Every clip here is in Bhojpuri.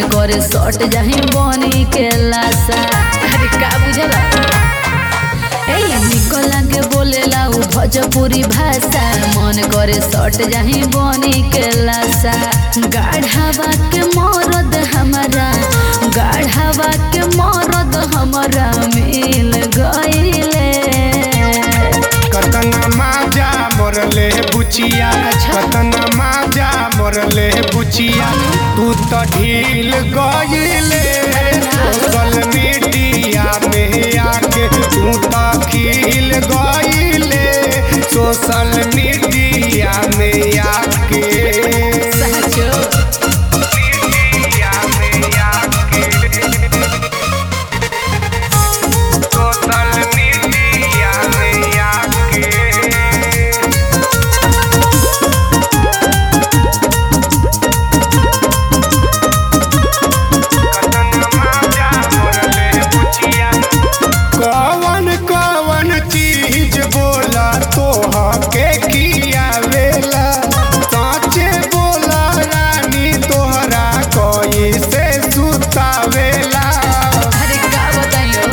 मन करे सट जाही बनी के लाशा अरे का बुझला ए निको लागे बोलेला उ भोजपुरी भाषा मन करे सट जाही बनी के लाशा गाढ़ावा के मरद हमारा गाढ़ावा के मरद हमारा मिल गईले कतना माजा मरले बुचिया कतना माजा मरले बुचिया तू तो ढील गईले सोशल मीडिया में आके तू तो खिल गईले सोशल मीडिया में आके साचो मीडिया में आके सोशल मीडिया में आके कवन कवन चीज बोला तोहा के खियावेला साचे बोला रानी तोहरा कोई से सुतावेला अरे का बताइयो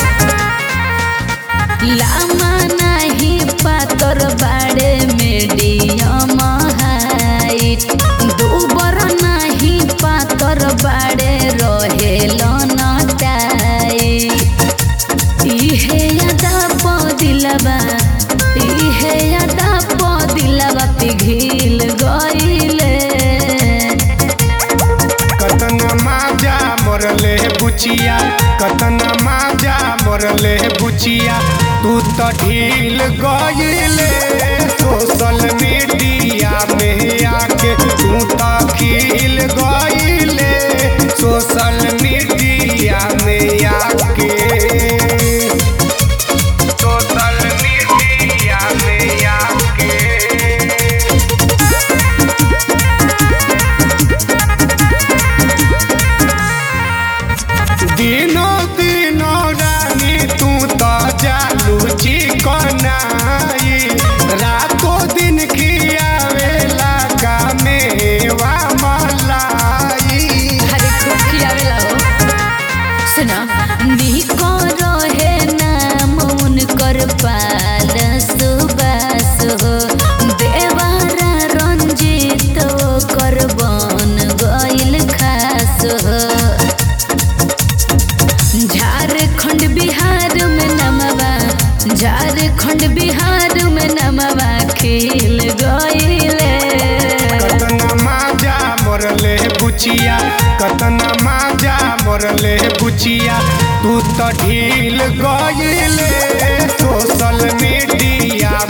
लामा नाही पातर बाड़े मीडियम हाइट दूबर नाही पातर बाड़े रहेल न टाइट इहे यादा प दिलबा इहे यादा प दिलबा पिघिल गइले कतना माजा मरले बुचिया कतना माजा मरले बुचिया तू तो ढील गईले सोशल मीडिया में आके तू तो खिल गईले सोशल मीडिया में आके सोशल मीडिया में आके दिनो दिनो रानी तू तो जालू चिकनाई रातो दिन खियावेला का मेवा मलाई अरे खूब खियावेला हो सुना निको रहे नाम उनकर पाल सुबास हो देवारा रंजित कर बन गइल खास हो झारखंड बिहार में नमवा झारखंड बिहार में नमवा खिल गइले कतना माजा मरले बुचिया कतना माजा मरले बुचिया तू तो ढील गईले सोशल मीडिया